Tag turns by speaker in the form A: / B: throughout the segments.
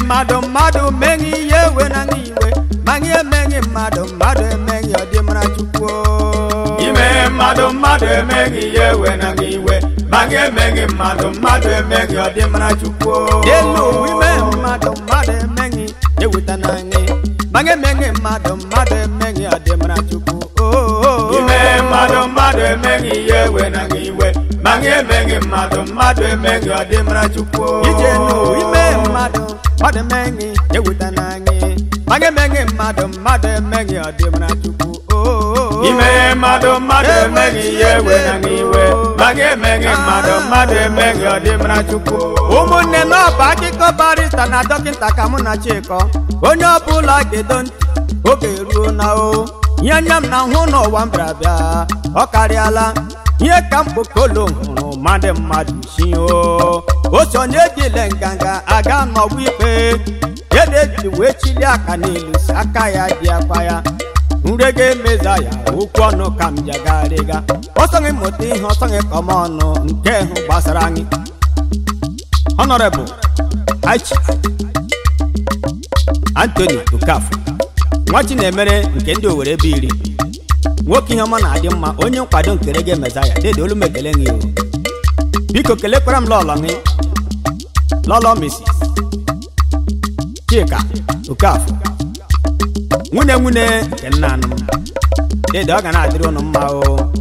A: mmadụ mmadụ meghị ihe ewe na gị iwe ma gị emeghị mmadụ mmadụ emeghị ọdịmara chukwu
B: ime mmadụ mmadụ emeghị ihe ewe na gị iwe ma gị emeghị mmadụ mmadụ emeghị ọdịmara chukwu
A: n'elu ụwa ime mmadụ mmadụ emeghị eweta na gị ma gị emeghị mmadụ mmadụ emeghị ọdịmara chukwu
B: ime mmadụ mmadụ emeghị ihe ewe na gị iwe ma gị emeghị mmadụ mmadụ emeghị ọdịmara chukwu
A: ije n'ụwa ime mmadụ mmadụ emeghị eweta na gị ma gị emeghị mmadụ mmadụ emeghị ọdịmara chukwu
B: ime mmadụ mmadụ emeghị ihe ewe na gị iwe ma gị emeghị mmadụ mmadụ emeghị ọdịmara chukwu
A: ụmụnne m ọ bụ akụkọ barista na dọkịta ka mụ na chikọ onye ọbụla gedo ntị oge ruo na o ihe anya m na hụ n'ụwa m bịara bịa ọ karịala ihe ka mkpokolo hụrụ mmadụ mmadụ si o o so na-ejile nganga aga n'ọgwụ ikpe edeji wee chili aka n'elu si aka ya dị akwa ya nrega emeza ya okwu ọnụ ka m jagharịga ọsọghị mụta ihe ọsọghị kọma ọnụ nke hụ gbasara anyị honorable aichi anthony okafor nwa chinemere nke ndị owere ebe iri nwoke ihe ọma na-adị mma onye nkwado nke rege mezaya dede olu m ekele gị o biko kelekwara m lọlọ gị lọlọ mrs chika okafor nwunye nwunye nke nna anụ m dede ọ ga na-adịrị ụnụ mma o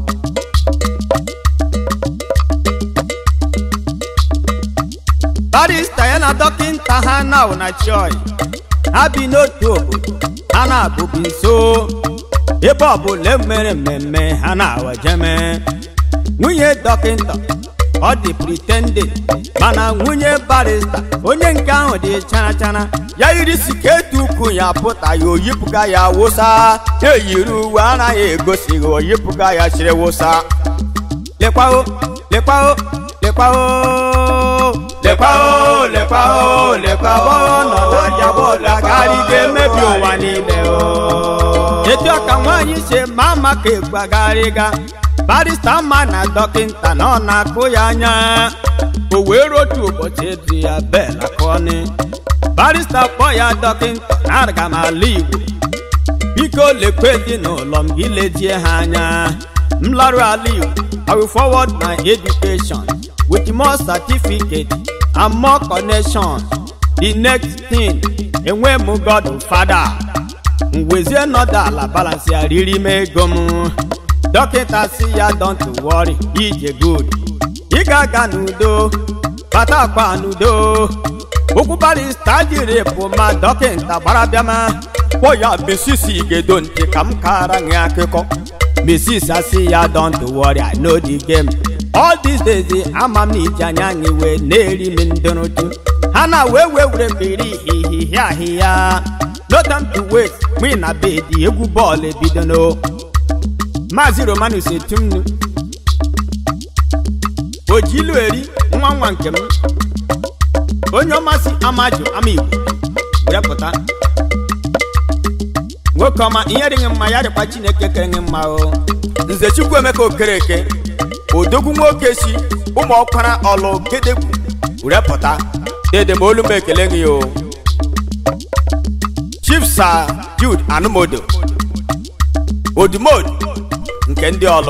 A: barista ya na dọkịnta ha na na choi ha bi n'otu obodo ha na-abụbi nso ebe ọbụla emere mmemme ha na-awajeme nwunye dọkịnta ọ dị pretending mana nwunye barista onye nke ahụ dị chara chara ya yiri siketu ukwu ya pụta ya oyipụga ya wụsa eyiri uwe anaghị egosighị oyipụga ya chiri wụsa lekwao lekwao lekwao
B: lekwa o lekwa o lekwa o
A: ọnọdụ ọja bọọlụ agharị ga-emebi ụwa niile o etu a ka nwaanyị si ma ama ka egwu agharịga barista ma na dọkịnta na ọ na-akụ ya anya o wee rotu ụbọchị edu ya bel akọni barista kpọ ya dọkịnta na aga m ala igbo biko lekwe ezinụlọ m gị lejie ha anya m larụ ala igbo i will forward my education with more certificate and more connection the next thing enwe m god fada m wezie nọdụ ala balance ya riri m ego m dọkịta si ya don't worry ije good ị ga-aga n'udo bata akpa n'udo okwu barista jiri bụ ma dọkịta gbara bịama kpọ ya mesisi gedo ntị ka m kara gị akụkọ mesis asị ya don't worry i know the game all these days ama m na iji anya anyị wee na-eri m ndụrụdụ ha na wee wee were mmiri ihihie ahịhịa no time to wait mụ na bedi egwu bọọlụ ebidono maazị romanus etumnu ojilu eri nwa nwa nke m onye ọmasị amaju ama igbo were pụta nwoke ọma ihe dịghị mma ya dịkwa chineke kere gị mma o nze chukwu emeka okereke odogwu nwoke si ụmụ ọkwara ọlụ gedegwu were pụta dede m olu m ekele gị o chief sir jude anụmodo odumodu nke ndị ọlụ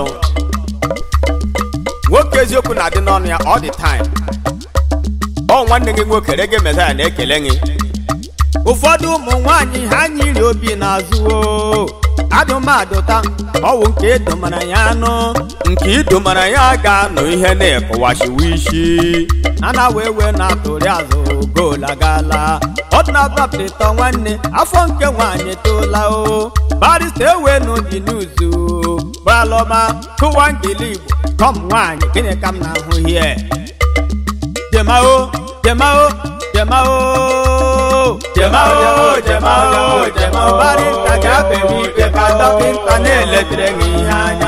A: nwoke eziokwu na-adị n'ọnụ ya all the time ọ nwanne gị nwoke rege mezaya na-ekele gị ụfọdụ ụmụ nwanyị ha nyiri obi n'azụ o adụmadụta ọwụ nke edomara ya anụ nke idomara ya ga-anọ ihe na-ekọwashiwa isi a na wee wee na-atụrị azụ goolu agala ọdụnabapụta nwanne afọ nke nwaanyị toola o barista ewenu dị n'uzu gbalọma kụwa ngili igbo kọm nwaanyị gịnị ka m na-ahụ hie jemao jemao jemao
B: Jemao, jemao, jemao.
A: barista ga-abịa ikpe ka dọkịta na-eletere gị ihe anya